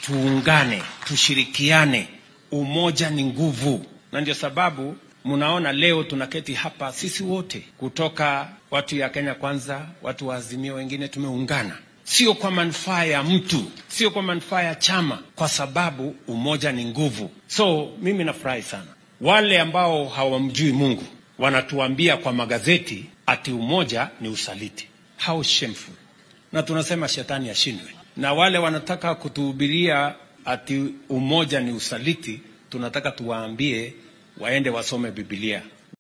tuungane, tushirikiane. Umoja ni nguvu, na ndio sababu mnaona leo tunaketi hapa sisi wote kutoka watu ya Kenya Kwanza, watu wa Azimio, wengine tumeungana, sio kwa manufaa ya mtu, sio kwa manufaa ya chama, kwa sababu umoja ni nguvu. So mimi nafurahi sana. Wale ambao hawamjui Mungu wanatuambia kwa magazeti ati umoja ni usaliti. How shameful! Na tunasema shetani ashindwe. Na wale wanataka kutuhubiria ati umoja ni usaliti, tunataka tuwaambie waende wasome Biblia.